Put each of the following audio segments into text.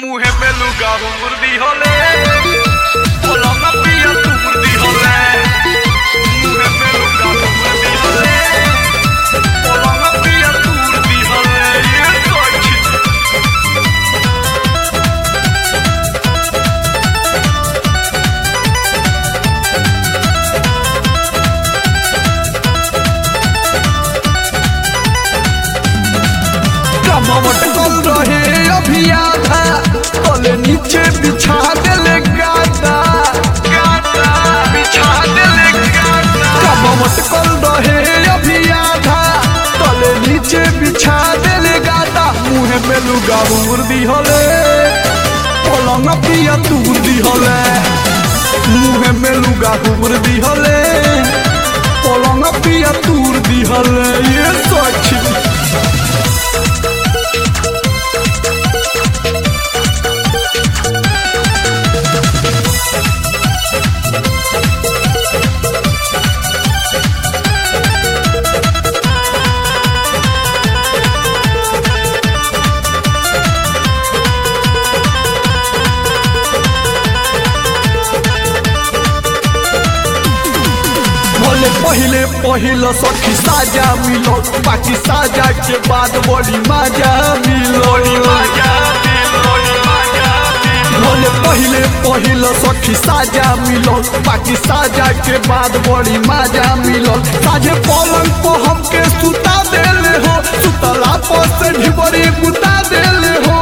Mujer peluca, murdíjole. Polonga pilla tu murdíjole. Mujer peluca, murdíjole. Polonga pilla tu murdíjole. Y el coche. कमवट कल रहे अभी आधा तले नीचे बिछा देले गादा Gata, bicha dele gata. कमवट कल रहे अभी आधा तले नीचे बिछा देले गादा मुहे में लुगा मुर्दी हले पलंग पिया तुर्दी हले मुहे में लुगा मुर्दी हले पलंग पिया तुर्दी हले ये सच बोले पहले पहले सखी साजा मिलो बाकी साजा के बाद बड़ी मजा मिलो Maya, Loli Maya, बोले पहले पहले सखी साजा मिलो बाकी साजा के बाद बड़ी मजा मिलो साझे पलंग को हमके सुता देले हो सुतला पर से ढिबरी बुता देले हो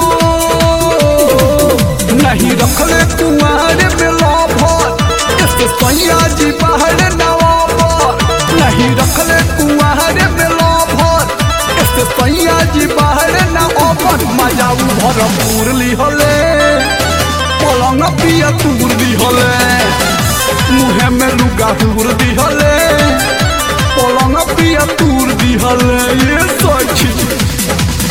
नहीं रखले कुआरे में लोभर इसके सैया जी बाहर नवाबर नहीं रखले कुआरे में लोभर इसके सैया जी बाहर नवाबर मजा उ भरपूर ली हले पलंग पिया तूर दी हले मुहे में लुगा हुर दी हले पलंग पिया तूर दी हले ये सच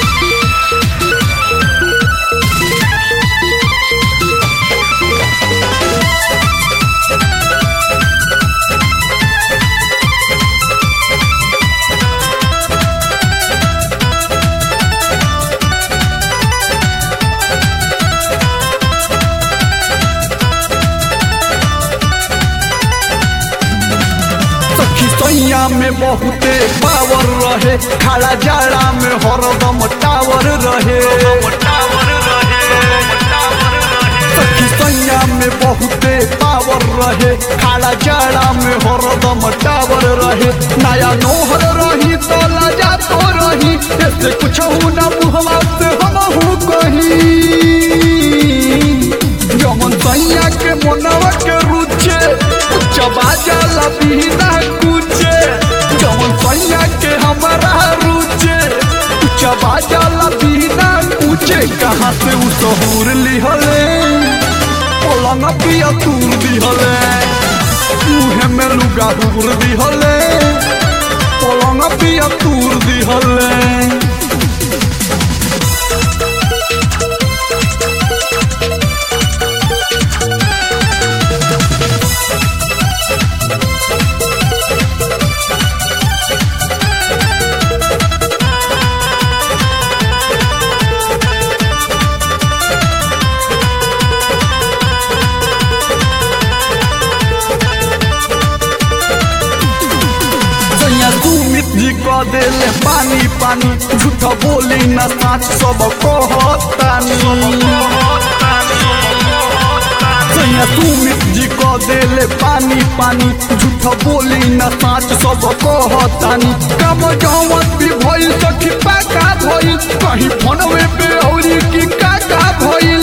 सखी सैया में बहुते पावर रहे खाला जाड़ा में हरदम टावर रहे Tower rahe, tower rahe. सखी सैया में बहुते पावर रहे खाला जाड़ा में हरदम टावर रहे नया नोहर रही तो लाजा तो रही ऐसे कुछ ना मुहवा से हम हूँ कहीं जमन सैया के मनवा के रुचे चबा जाला बिना कुचे जमन सैया के हमारा रुचे चबा जाला बिना कुचे कहाँ से उ सहूर लिहले पलंग पिया तूर दिहले मुहे में लुगा हुर दिहले पलंग पिया तूर दिहले सैया तू मिट्टी क देले पानी पानी झूठ बोली न साच सब कहतानी सैया तू मिट्टी क देले पानी पानी झूठ बोली न साच सब कहतानी कम जौवत भी भइल सखी पाका भइल कहीं फोनवे पे औरी की काका भइल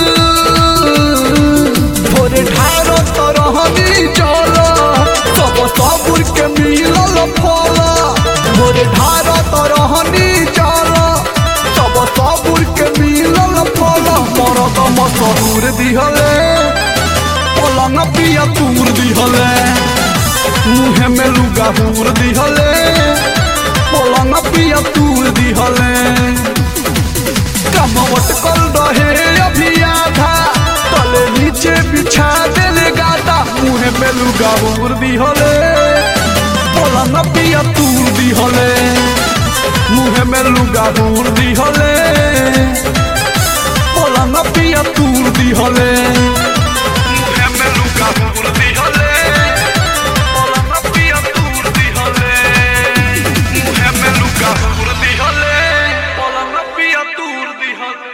थोड़े ढारो तरहनी चल सब सबुर के मिलल फल थोड़े ढारो तरहनी चल सब सबुर के मिलल फल मरद मसरूर दिहले पलंग पिया तूर दिहले मुहे में लुगा हुर दिहले पलंग पिया तूर दिहले कमवट कल रहे अभी आधा तले नीचे बिछा देले गादा मुहे में लुगा हुर दी हले पलंग पिया तूर दी हले मुहे में लुगा हुर दी हले पलंग पिया तूर दिहले